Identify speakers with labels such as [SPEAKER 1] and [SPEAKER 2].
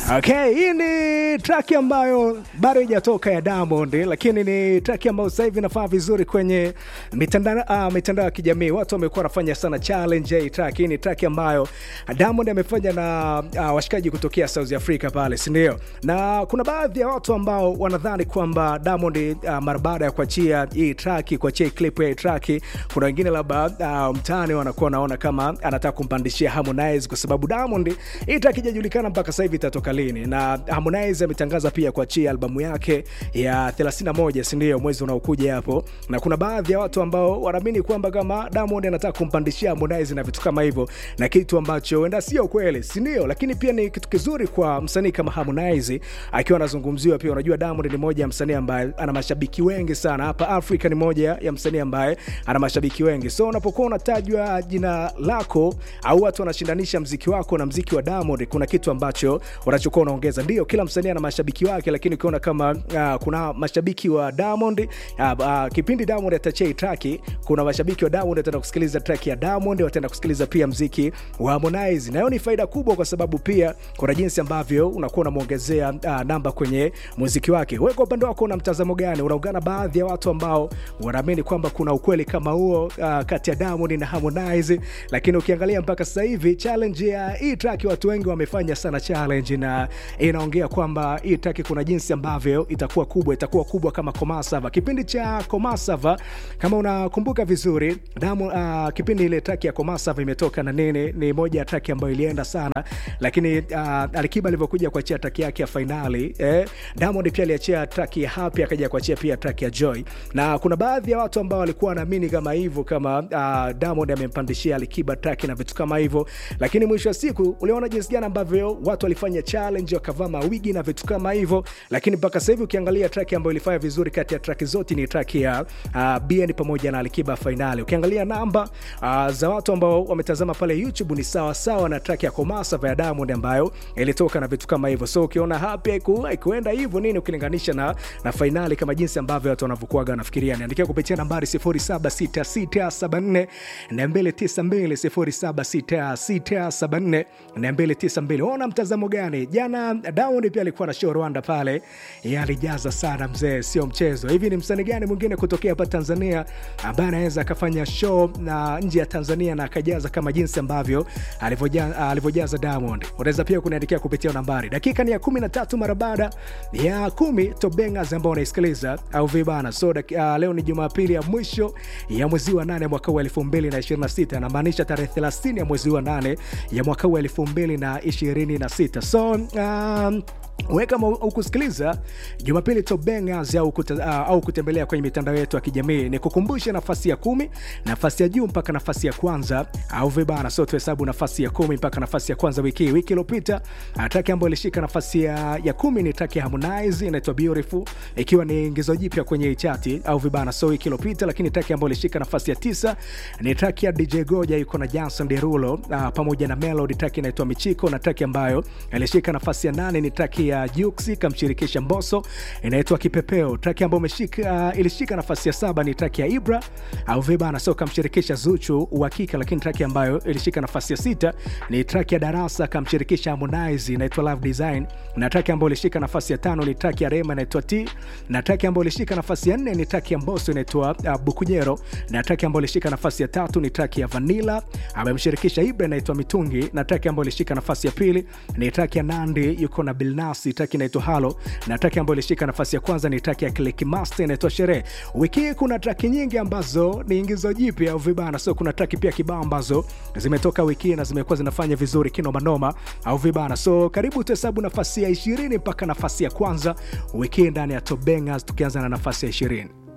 [SPEAKER 1] Okay, hii ni track ambayo bado haijatoka ya Diamond, lakini ni track ambayo sasa hivi inafaa vizuri kwenye mitandao uh, mitandao ya kijamii. Watu wamekuwa wanafanya sana challenge ya hii track. Hii ni track ambayo Diamond amefanya na uh, washikaji kutokea South Africa pale, si ndio? Na kuna baadhi ya watu ambao wanadhani kwamba Diamond uh, mara baada ya kuachia hii track, kuachia hii clip ya hii track, kuna wengine labda uh, mtaani wanakuwa wanaona kama anataka kumpandishia Harmonize kwa sababu Diamond hii track haijajulikana mpaka sasa hivi itatoka lini, na Harmonize ametangaza pia kuachia albamu yake ya 31 si ndio, mwezi unaokuja hapo, na kuna baadhi ya watu ambao wanaamini kwamba kama Diamond anataka kumpandishia Harmonize na vitu kama hivyo, na kitu ambacho huenda sio kweli, si ndio? Lakini pia ni kitu kizuri kwa msanii kama Harmonize akiwa anazungumziwa pia. Unajua Diamond ni moja ya msanii ambaye ana mashabiki wengi sana hapa Afrika, ni moja ya msanii ambaye ana mashabiki wengi, so unapokuwa unatajwa jina lako au watu wanashindanisha mziki wako na mziki wa Diamond, kuna kitu ambacho unachokuwa unaongeza. Ndio kila msanii ana mashabiki wake, lakini ukiona kama uh, kuna mashabiki wa Diamond uh, uh, kipindi Diamond atachia hii track, kuna mashabiki wa Diamond wataenda kusikiliza track ya Diamond, wataenda kusikiliza pia mziki wa Harmonize, na hiyo ni faida kubwa, kwa sababu pia kuna jinsi ambavyo unakuwa unamwongezea uh, namba kwenye muziki wake. Wewe kwa upande wako una mtazamo gani? Unaungana baadhi ya watu ambao wanaamini kwamba kuna ukweli kama huo uh, kati ya Diamond na Harmonize, lakini ukiangalia mpaka sasa hivi challenge ya hii track, watu wengi wamefanya sana challenge, na inaongea kwamba hii track kuna jinsi ambavyo itakuwa kubwa, itakuwa kubwa kama Komasava. Kipindi cha Komasava, kama unakumbuka vizuri, Diamond uh, kipindi ile track ya Komasava imetoka na nini, ni moja ya track ambayo ilienda sana, lakini uh, Alikiba alivyokuja kuachia track yake ya finali eh, Diamond pia aliachia track ya Happy, akaja kuachia pia track ya Joy, na kuna baadhi ya watu ambao walikuwa wanaamini kama hivyo kama uh, Diamond amempandishia Alikiba track na vitu kama hivyo, lakini mwisho wa siku uliona jinsi gani ambavyo watu walifanya challenge wakavaa mawigi na vitu kama hivyo, lakini mpaka sasa hivi ukiangalia track ambayo ilifanya vizuri kati ya track zote ni track ya uh, BN pamoja na Alikiba finali. Ukiangalia namba uh, za watu ambao wametazama pale YouTube ni sawa sawa na track ya Komasa ya Diamond ambayo ilitoka na vitu kama hivyo, so ukiona Happy haikuenda hivyo nini ukilinganisha na, na finali kama jinsi ambavyo watu wanavyokuaga wanafikiria. Niandikia kupitia nambari 076674 292 076674 ona mtazamo gani? Jana Diamond pia alikuwa na show Rwanda pale, alijaza sana mzee, sio mchezo. Hivi ni msanii gani mwingine kutokea hapa Tanzania ambaye anaweza akafanya show na nje ya Tanzania na akajaza kama jinsi ambavyo alivyojaza Diamond? Unaweza pia kuniandikia kupitia nambari. Dakika ni ya 13 mara baada ya kumi Tobengas ambao unaisikiliza au vibana. So uh, leo ni Jumapili ya mwisho ya mwezi wa 8 mwaka wa 2026, anamaanisha tarehe 30 ya mwezi wa 8 ya mwaka wa 2026. So um, we kama ukusikiliza Jumapili Tobengas au, kuta, uh, au kutembelea kwenye mitandao yetu ya kijamii ni kukumbusha nafasi ya kumi, nafasi ya juu mpaka nafasi ya kwanza au vibana. So tuhesabu nafasi ya kumi mpaka nafasi ya kwanza wiki hii. Wiki iliyopita traki ambayo ilishika nafasi ya, ya kumi ni traki ya Harmonize inaitwa Beautiful, ikiwa ni ingizo jipya kwenye chati au vibana. So wiki iliyopita, lakini traki ambayo ilishika nafasi ya tisa ni traki ya DJ Goja yuko na Jason Derulo uh, pamoja na Melody, traki inaitwa Michiko, na traki ambayo ilishika nafasi ya nane ni traki ya Juksi kamshirikisha Mbosso inaitwa Kipepeo. Traki ambayo umeshika uh, ilishika nafasi ya saba ni traki ya Ibra au vibana, so kamshirikisha Zuchu uhakika. Lakini traki ambayo ilishika nafasi ya sita ni traki ya Darasa kamshirikisha Harmonize inaitwa Love Design, na traki ambayo ilishika nafasi ya tano ni traki ya Rema inaitwa T, na traki ambayo ilishika nafasi ya nne ni traki ya Mbosso inaitwa uh, Bukujero, na traki ambayo ilishika nafasi ya tatu ni traki ya Vanilla amemshirikisha Ibra inaitwa Mitungi, na traki ambayo ilishika nafasi ya pili ni traki ya Nandi yuko na Bilnas traki inaitwa Halo na traki ambayo ilishika nafasi ya kwanza ni traki ya Click Master inaitwa Sherehe. Wiki hii kuna traki nyingi ambazo ni ingizo jipya au vibana, so kuna traki pia kibao ambazo zimetoka wiki hii na zimekuwa zinafanya vizuri kinoma noma au vibana. So karibu tuhesabu nafasi ya 20 mpaka nafasi ya kwanza wiki hii ndani ya Top Bangers, tukianza na nafasi ya 20.